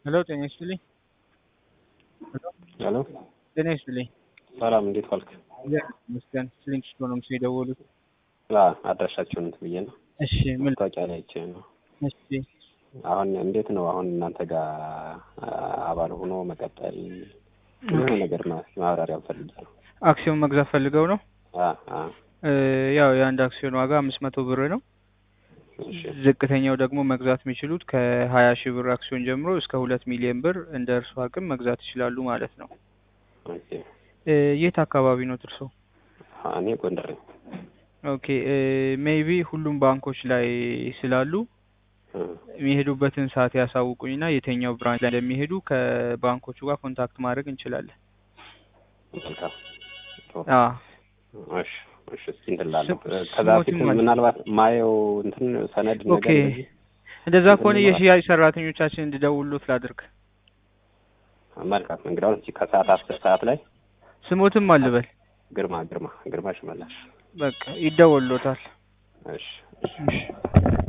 ሄሎ ጤና ይስጥልኝ። ሄሎ ጤና ይስጥልኝ። ሰላም፣ እንዴት ዋልክ? እግዚአብሔር ይመስገን። ስሊንክ ስቶን ነው የደወሉት። አዎ አድራሻችሁን እንትን ብዬ ነው እሺ ምን ማስታወቂያ ላይ አይቼ ነው። እሺ አሁን እንዴት ነው አሁን እናንተ ጋር አባል ሆኖ መቀጠል የሆነ ነገር ማ- ማብራሪያ ፈልጌ ነው። አክሲዮን መግዛት ፈልገው ነው? አ አ እ ያው የአንድ አክሲዮን ዋጋ አምስት መቶ ብር ነው። እሺ ዝቅተኛው ደግሞ መግዛት የሚችሉት ከሀያ ሺህ ብር አክሲዮን ጀምሮ እስከ ሁለት ሚሊዮን ብር እንደ እርሱ አቅም መግዛት ይችላሉ ማለት ነው። ኦኬ። እ የት አካባቢ ነው እርሶ? እኔ ጎንደር ነኝ። ኦኬ ሜይቢ ሁሉም ባንኮች ላይ ስላሉ እ የሚሄዱበትን ሰዓት ያሳውቁኝና የትኛው ብራንች ላይ እንደሚሄዱ ከባንኮቹ ጋር ኮንታክት ማድረግ እንችላለን። መልካም። ጥሩ። አ እሺ እሺ። እስኪ እንትን እላለሁ። ስም- ከዛ ስሞትም በፊት አለ። ምናልባት ማየው እንትን ሰነድ ነገር ኦኬ እንደዚህ እንደዛ ከሆነ እንትን የሽያጭ ሰራተኞቻችን እንዲደውሉት ላድርግ። መልካም። እንግዲህ አሁን እስኪ ከሰዓት አስር ሰዓት ላይ ስሞትም አልበል ግርማ ግርማ ግርማ ሽመላሽ በቃ ይደወሉታል። እሺ እሺ